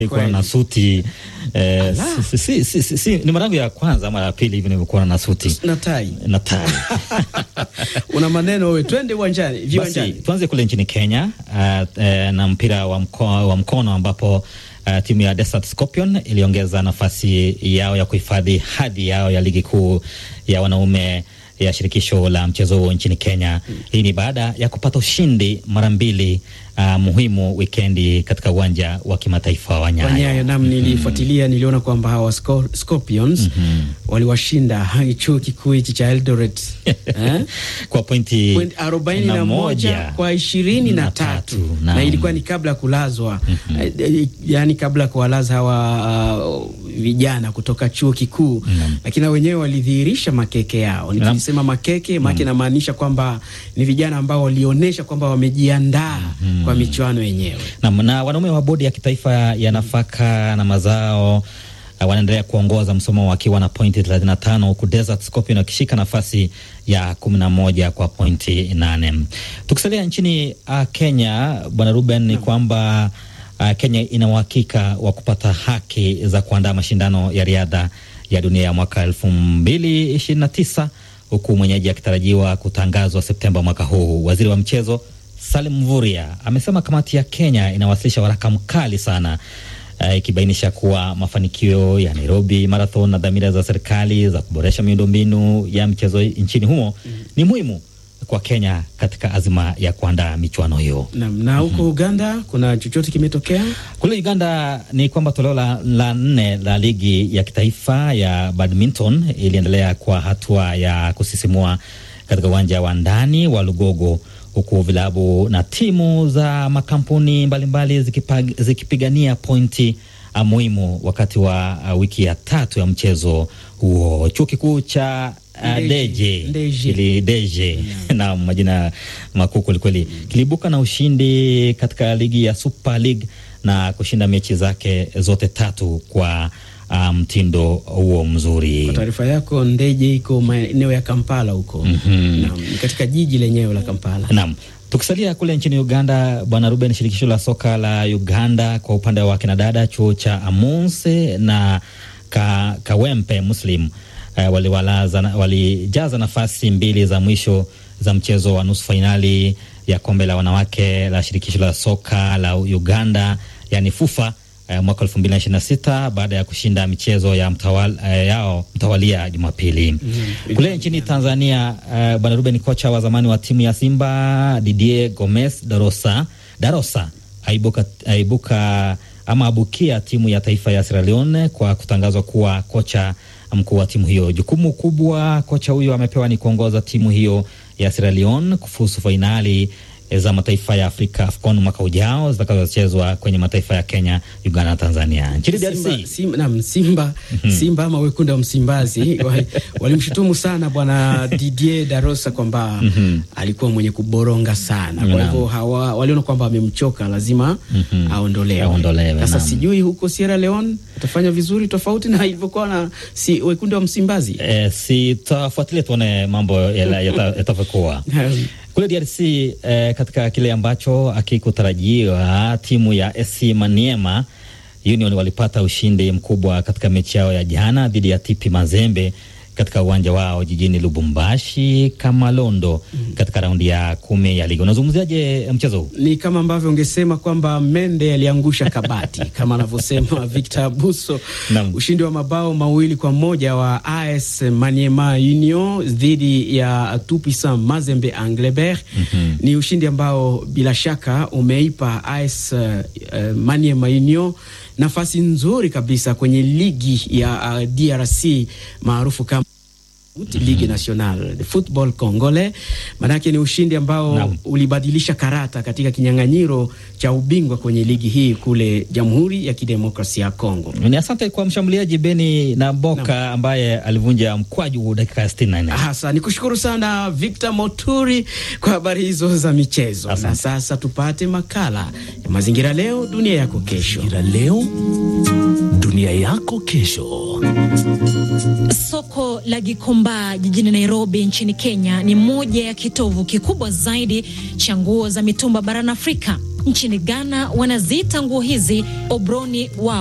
Nilikuwa na suti eh, si, si, si, si, si, ni mara yangu ya kwanza ama ya pili hivi nimekuwa na suti na tai na tai. una maneno wewe, twende uwanjani Basi viwanjani. tuanze kule nchini Kenya uh, eh, na mpira wa, mko, wa mkono ambapo uh, timu ya Desert Scorpion iliongeza nafasi yao ya kuhifadhi hadhi yao ya ligi kuu ya wanaume ya shirikisho la mchezo huo nchini Kenya. Hii ni baada ya kupata ushindi mara mbili uh, muhimu wikendi katika uwanja wa kimataifa wa Nyayo. Wanyayo nam nilifuatilia, niliona kwamba hawa Scor- Scorpions waliwashinda chuo kikuu hichi cha Eldoret eh? kwa pointi Point arobaini na moja kwa ishirini na tatu Naam. na ilikuwa ni kabla ya kulazwa eh, eh, yani kabla ya kuwalaza hawa uh, vijana kutoka chuo kikuu lakini na wenyewe walidhihirisha makeke yao. Nikisema makeke make namaanisha kwamba ni vijana ambao walionyesha kwamba wamejiandaa kwa michuano yenyewe. na, na wanaume wa bodi ya kitaifa ya nafaka na mazao uh, wanaendelea kuongoza msomo wakiwa na pointi 35 huku Desert Scorpion wakishika nafasi ya 11 kwa pointi 8. Tukisalia nchini uh, Kenya, bwana Ruben, ni kwamba uh, Kenya ina uhakika wa kupata haki za kuandaa mashindano ya riadha ya dunia ya mwaka 2029 huku mwenyeji akitarajiwa kutangazwa Septemba mwaka huu. Waziri wa mchezo Salim Mvurya amesema kamati ya Kenya inawasilisha waraka mkali sana eh, ikibainisha kuwa mafanikio ya Nairobi Marathon na dhamira za serikali za kuboresha miundombinu ya mchezo nchini humo ni muhimu kwa Kenya katika azma ya kuandaa michuano hiyo. Naam, na huko Uganda kuna chochote kimetokea? Kule Uganda ni kwamba toleo la, la nne la ligi ya kitaifa ya badminton iliendelea kwa hatua ya kusisimua katika uwanja wa ndani wa Lugogo, huku vilabu na timu za makampuni mbalimbali zikipag, zikipigania pointi ah, muhimu wakati wa ah, wiki ya tatu ya mchezo huo. Chuo kikuu cha ah, Ndeje. Deje Ndeje. kili Deje na majina makuu kwelikweli, kiliibuka na ushindi katika ligi ya Super League na kushinda mechi zake zote tatu kwa ah, mtindo huo mzuri. Kwa taarifa yako, Ndeje iko maeneo ya Kampala huko. Naam, ni katika jiji lenyewe la Kampala. Naam. Tukisalia kule nchini Uganda, bwana Ruben, shirikisho la soka la Uganda kwa upande wa kinadada, chuo cha Amunse na ka, Kawempe Muslim eh, waliwalaza na- walijaza nafasi mbili za mwisho za mchezo wa nusu fainali ya kombe la wanawake la shirikisho la soka la Uganda yani FUFA eh, mwaka 2026 baada ya kushinda michezo ya mtawal, eh, yao mtawalia Jumapili. Kule nchini Tanzania eh, bwana Ruben, kocha wa zamani wa timu ya Simba Didier Gomez Darosa Darosa aibuka, aibuka ama abukia timu ya taifa ya Sierra Leone kwa kutangazwa kuwa kocha mkuu wa timu hiyo. Jukumu kubwa kocha huyo amepewa ni kuongoza timu hiyo ya Sierra Leone kufuzu fainali za mataifa ya Afrika AFCON mwaka ujao zitakazochezwa kwenye mataifa ya Kenya, Uganda na Tanzania. Nchini Simba, DRC Simba, naam, Simba, Simba ama wekundu wa Msimbazi wa- walimshutumu sana bwana Didier Darosa kwamba alikuwa mwenye kuboronga sana, kwa hivyo hawa waliona kwamba amemchoka, lazima aondolewe. Aondolewe, Sasa naam. sijui huko Sierra Leone atafanya vizuri tofauti na ilivyokuwa na si wekundu wa Msimbazi. eh, si tutafuatilia tuone mambo yala- yata- yatavyokuwa kule DRC eh, katika kile ambacho akikutarajiwa timu ya SC Maniema Union walipata ushindi mkubwa katika mechi yao ya jana dhidi ya TP Mazembe katika uwanja wao jijini Lubumbashi Kamalondo katika raundi ya kumi ya ligi. Unazungumziaje mchezo huu? ni kama ambavyo ungesema kwamba mende aliangusha kabati kama anavyosema Victor Abuso. Naam. Ushindi wa mabao mawili kwa moja wa AS Maniema Union dhidi ya Tupisa Mazembe Anglebert ni ushindi ambao bila shaka umeipa AS uh, Maniema Union nafasi nzuri kabisa kwenye ligi ya uh, DRC maarufu kama Ligue Nationale de Football Congolais. Manake ni ushindi ambao Naam. ulibadilisha karata katika kinyang'anyiro cha ubingwa kwenye ligi hii kule Jamhuri ya Kidemokrasia ya Kongo. Ni asante kwa mshambuliaji Beni na Mboka ambaye alivunja mkwaju dakika ya 64. Hasa ni kushukuru sana Victor Moturi kwa habari hizo za michezo. Na Asante. sasa tupate makala ya Mazingira Leo Dunia Yako Kesho. Mazingira leo, dunia yako kesho. Soko la Gikomba jijini Nairobi nchini Kenya ni moja ya kitovu kikubwa zaidi cha nguo za mitumba barani Afrika. Nchini Ghana wanaziita nguo hizi obroni wao.